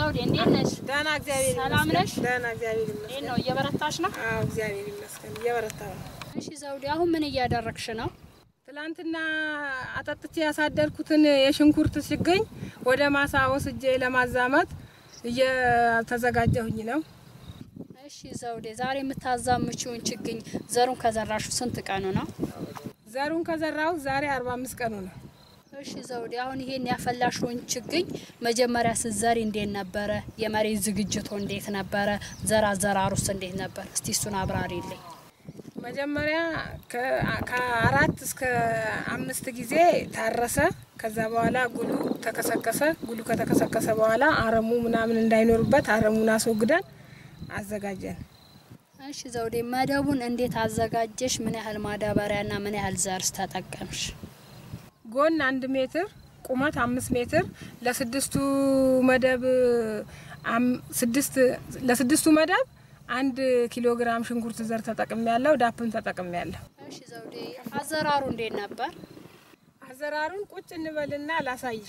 ዘውዴ እንዴት ነሽ? ደህና እግዚአብሔር ሰላም ይመስገን። ነሽ? ደህና እግዚአብሔር እንዴት ይመስገን። ነው? እየበረታሽ ነው? አዎ እግዚአብሔር ይመስገን እየበረታሁ ነው። እሺ ዘውዴ፣ አሁን ምን እያደረግሽ ነው? ትላንትና አጠጥቼ ያሳደርኩትን የሽንኩርት ችግኝ ወደ ማሳ ወስጄ ለማዛመት እየተዘጋጀሁኝ ነው። እሺ ዘውዴ፣ ዛሬ የምታዛምችውን ችግኝ ዘሩን ከዘራሹ ስንት ቀኑ ነው? ዘሩን ከዘራሁ ዛሬ አርባ አምስት ቀኑ ነው። እሺ ዘውዴ፣ አሁን ይሄን ያፈላሽውን ችግኝ መጀመሪያ ስትዘሪ እንዴት ነበረ? የመሬት ዝግጅቱ እንዴት ነበረ? ዘር አዘራሩስ እንዴት ነበር? እስቲ እሱን አብራሪልኝ። መጀመሪያ ከ- ከአራት እስከ አምስት ጊዜ ታረሰ። ከዛ በኋላ ጉሉ ተከሰከሰ። ጉሉ ከተከሰከሰ በኋላ አረሙ ምናምን እንዳይኖርበት አረሙን አስወግደን አዘጋጀን። እሺ ዘውዴ፣ መደቡን እንዴት አዘጋጀሽ? ምን ያህል ማዳበሪያና ምን ያህል ዘርስ ተጠቀምሽ? ጎን አንድ ሜትር ቁመት አምስት ሜትር ለስድስቱ መደብ አም- ስድስት ለስድስቱ መደብ አንድ ኪሎ ግራም ሽንኩርት ዘር ተጠቅሜ ያለው ዳፕም ተጠቅሜ ያለሁ። እሺ ዘውዴ፣ አዘራሩ እንዴት ነበር? አዘራሩን ቁጭ እንበልና ላሳይሽ።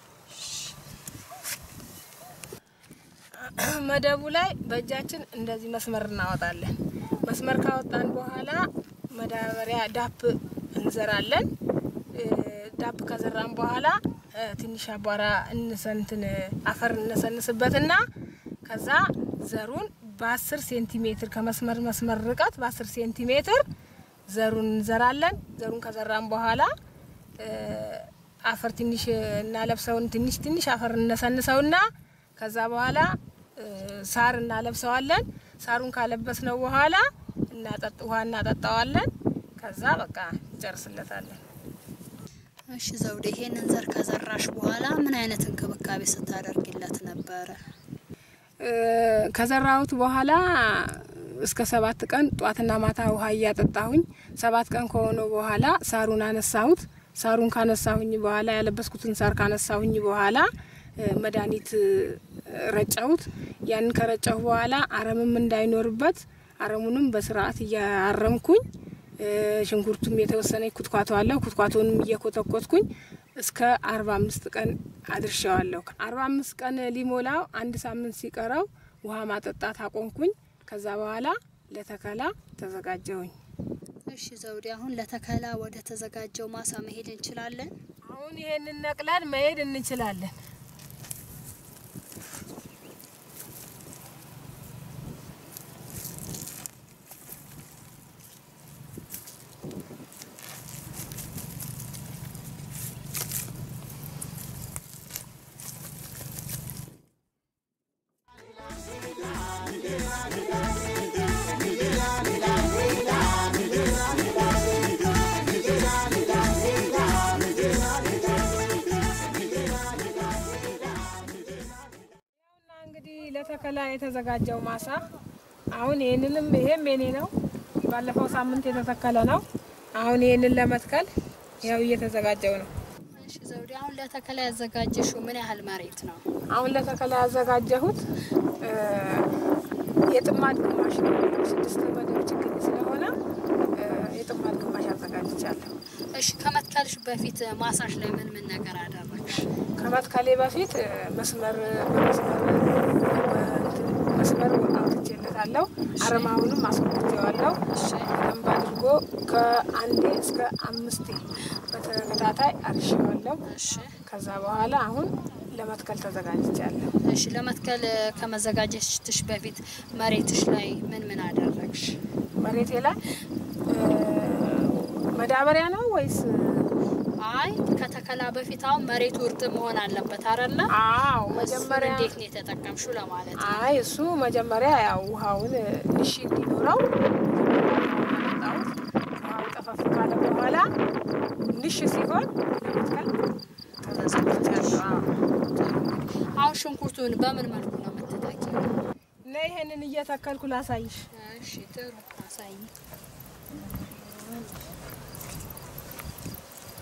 መደቡ ላይ በእጃችን እንደዚህ መስመር እናወጣለን። መስመር ካወጣን በኋላ መዳበሪያ ዳፕ እንዘራለን። እ፣ ዳፕ ከዘራን በኋላ እ፣ ትንሽ አቧራ እንሰንትን አፈር እነሰንስበትና ከዛ ዘሩን በአስር ሴንቲሜትር ከመስመር መስመር ርቀት በአስር ሴንቲሜትር ዘሩን እንዘራለን። ዘሩን ከዘራን በኋላ እ፣ አፈር ትንሽ እናለብሰውን ትንሽ ትንሽ አፈር እነሰንሰውና ከዛ በኋላ እ፣ ሳር እናለብሰዋለን። ሳሩን ካለበስነው በኋላ እናጠጥ ውሃ እናጠጣዋለን። ከዛ በቃ እንጨርስለታለን። እሺ ዘውዴ፣ ይሄንን ዘር ከዘራሽ በኋላ ምን አይነት እንክብካቤ ስታደርግለት ነበረ? እ፣ ከዘራሁት በኋላ እስከ ሰባት ቀን ጧትና ማታ ውሃ እያጠጣሁኝ ሰባት ቀን ከሆነው በኋላ ሳሩን አነሳሁት። ሳሩን ካነሳሁኝ በኋላ ያለበስኩትን ሳር ካነሳሁኝ በኋላ እ፣ መድኃኒት እ፣ ረጨሁት። ያንን ከረጨሁ በኋላ አረምም እንዳይኖርበት አረሙንም በስርዓት እያረምኩኝ እ፣ ሽንኩርቱም የተወሰነ ኩትኳቶ አለው። ኩትኳቶንም እየኮተኮትኩኝ እስከ አርባ አምስት ቀን አድርሻዋለሁ። አርባ አምስት ቀን ሊሞላው አንድ ሳምንት ሲቀረው ውሃ ማጠጣት አቆምኩኝ። ከዛ በኋላ ለተከላ ተዘጋጀሁኝ። እሺ ዘውዴ፣ አሁን ለተከላ ወደ ተዘጋጀው ማሳ መሄድ እንችላለን? አሁን ይሄንን ነቅለን መሄድ እንችላለን። እና እንግዲህ ለተከላ የተዘጋጀው ማሳ አሁን ይህንንም ይሄም የኔ ነው። ባለፈው ሳምንት የተተከለ ነው። አሁን ይህንን ለመትከል ያው እየተዘጋጀው ነው። እሺ ዘውዴ፣ አሁን ለተከላ ያዘጋጀሽው ምን ያህል መሬት ነው? አሁን ለተከላ ያዘጋጀሁት እ፣ የጥማድ ግማሽ ነው። ስድስት መደብ ችግኝ ስለሆነ እ፣ የጥማድ ግማሽ አዘጋጅቻለሁ። እሺ ከመትከልሽ በፊት ማሳሽ ላይ ምን ምን ነገር አደረግሽ? ከመትከሌ በፊት እ፣ መስመር በመስመር በእንትን መስመር አውጥቼለታለሁ። አረማውንም አስወግቼዋለሁ። እሺ በደንብ አድርጎ ከአንዴ እስከ አምስቴ በተከታታይ አርሼዋለሁ። እሺ ከዛ በኋላ አሁን ለመትከል ተዘጋጅቻለሁ። እሺ ለመትከል ከመዘጋጀትሽ በፊት መሬትሽ ላይ ምን ምን አደረግሽ? መሬቴ ላይ እ፣ መዳበሪያ ነው ወይስ? አይ ከተከላ በፊት አሁን መሬቱ እርጥብ መሆን አለበት አይደለ? አዎ እሱን መጀመሪያ እንዴት ነው የተጠቀምሽው ለማለት ነው። አይ እሱ መጀመሪያ ያው ውሃውን እሺ እንዲኖረው አመጣሁት። ውሃው ጠፈፍ ካለ በኋላ ንሽ ሲሆን ለመትከል ተዘጋጅቻለሁ። አዎ። አሁን ሽንኩርቱን በምን መልኩ ነው የምትተኪው? እና ይሄንን እየተከልኩ ላሳይሽ። እሺ ጥሩ አሳይ። እሺ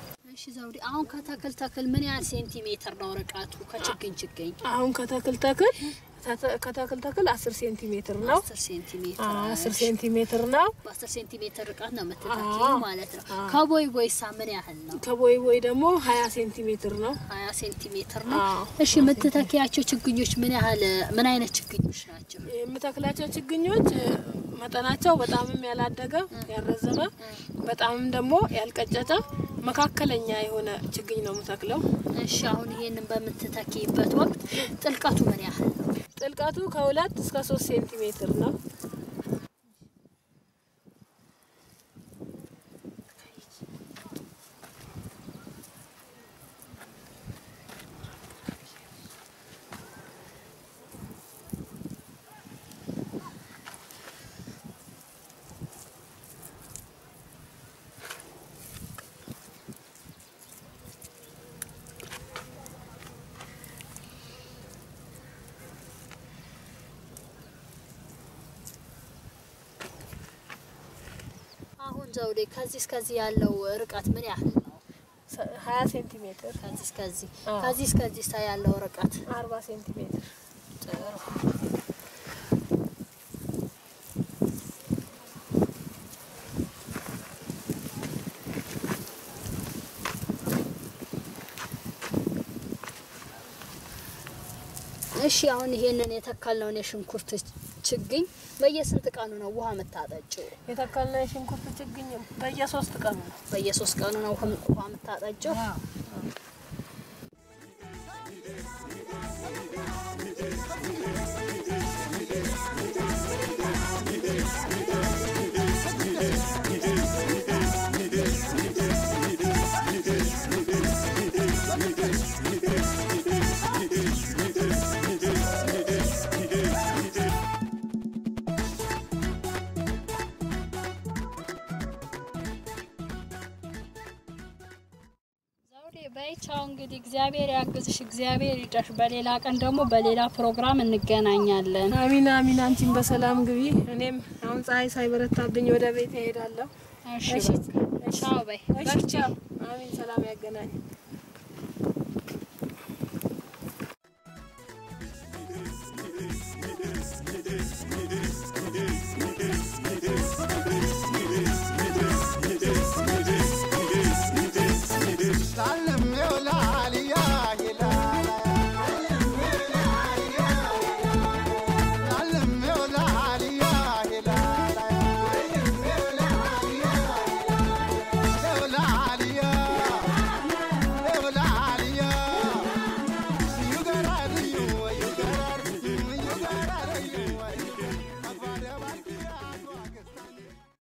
እሺ ዘውዴ፣ አሁን ከተክል ተክል ምን ያህል ሴንቲሜትር ነው ርቀቱ ከችግኝ ችግኝ? አሁን ከተክል ተክል ተተ- ከተክል ተክል አስር ሴንቲሜትር ነው። አስር ሴንቲሜትር አዎ፣ አስር ሴንቲሜትር ነው። በአስር ሴንቲሜትር ርቀት ነው የምትተኪው አዎ። ማለት ነው። አዎ። ከቦይ ቦይሳ ምን ያህል ነው? ከቦይ ቦይ ደግሞ ሀያ ሴንቲሜትር ነው። ሀያ ሴንቲሜትር ነው። አዎ። እሺ የምትተኪያቸው ችግኞች ምን ያህል ምን አይነት ችግኞች ናቸው? የምተክላቸው ችግኞች እ፣ መጠናቸው በጣምም ያላደገ ያልረዘመ፣ በጣምም ደግሞ ያልቀጨጨ መካከለኛ የሆነ ችግኝ ነው የምተክለው። እሺ አሁን ይሄንን በምትተኪበት ወቅት ጥልቀቱ ምን ያህል ነው? ጥልቀቱ ከሁለት እስከ ሶስት ሴንቲሜትር ነው። አሁን ዘውዴ ከዚህ እስከዚህ ያለው ርቀት ምን ያህል ነው? ሰ- ሀያ ሴንቲሜትር ከዚህ እስከዚህ አዎ። ከዚህ እስከዚህ ሳ ያለው ርቀት አርባ ሴንቲሜትር ጥሩ። እሺ አሁን ይሄንን የተከልነውን የሽንኩርት ችግኝ በየስንት ቀኑ ነው ውሃ የምታጠጪው? የተከልነው የሽንኩርት ችግኝ በየሶስት ቀኑ ነው። በየሶስት ቀኑ ነው ውሃ ውሃ የምታጠጪው? ዘውዴ በይቻው እንግዲህ እግዚአብሔር ያግዝሽ፣ እግዚአብሔር ይርዳሽ። በሌላ ቀን ደግሞ በሌላ ፕሮግራም እንገናኛለን። አሚን አሚን። አንቺን በሰላም ግቢ። እኔም አሁን ፀሐይ ሳይበረታብኝ ወደ ቤት እሄዳለሁ። እሺ እሺ፣ በቃ ቻው በይ። እሺ፣ ቻው። አሚን። ሰላም ያገናኝ።